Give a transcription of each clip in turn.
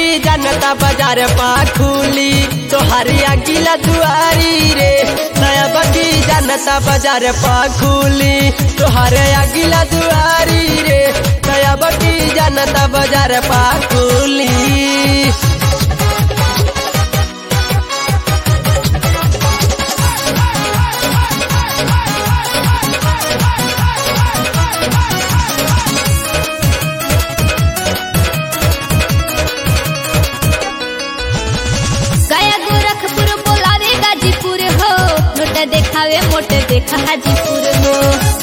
जनता बाजार पा खुली तोहारी अगिला दुआरी रे नया बकी जनता बाजार पा खुली तोहारे अगिला दुआरी रे नया बकी जनता बाजार पा खुली गया गोरखपुर बोलावे गाजीपुर हो नोट देखावे मोट देखा हाजीपुर हो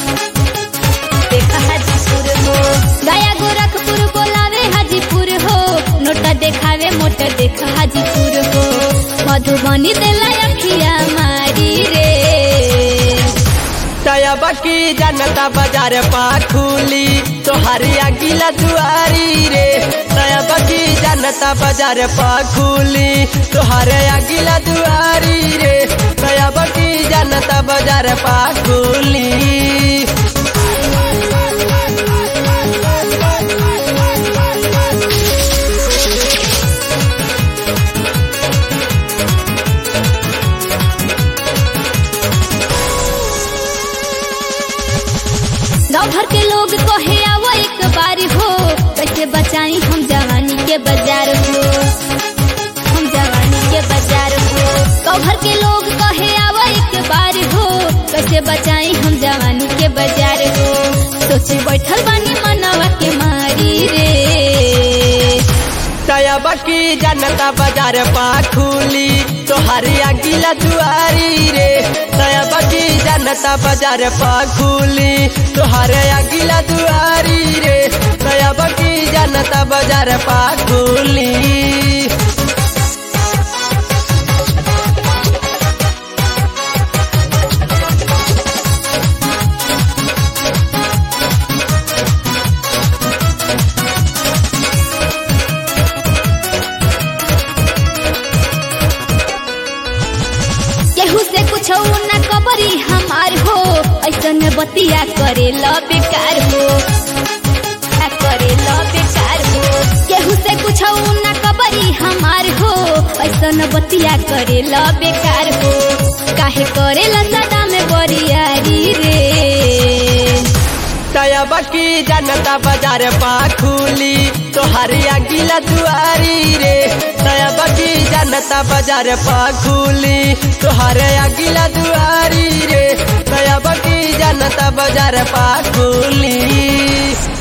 देखा हाजीपुर हो गया गोरखपुर बोलावे हाजीपुर हो नोट देखावे मोट देखा हाजीपुर हो मधुबनी देला अखिया मारी रे तया बकी जनता बाजार पा खुली तोहारी अगिला दुआरी रे तया बकी जनता बाजार पा खुली तोहारे अगिला दुआरी रे तया बकी जनता बाजार पा खुली गाँव भर के लोग कहे आवो एक बार हो कैसे बचाई हम जवानी के बाजार हो हम जवानी के बाजार हो गाँव भर के लोग कहे आवो एक बार हो कैसे बचाई हम जवानी के बाजार हो सोचे बैठल बानी मनवा के मारी रे तया बकी जनता बाजार पा खुली तोहारी अगिला दुआरी रे तया बकी जनता बाजार पा खुली तोहारे अगिला दुआरी रे तया बकी जनता बाजार पा खुली केहू से कुछ न कबरी हमार हो ऐसन बतिया करे ल बेकार हो आ करे ल बेकार हो केहू से कुछ न कबरी हमार हो ऐसन बतिया करे ल बेकार हो काहे करे ल सदा में बरियारी रे तया बकी जनता बाजार पा खुली तोहारी अगिला दुआरी रे तया बकी जनता बाजार पा खुली तोहारे अगिला दुआरी रे तया बकी जनता बाजार पा खुली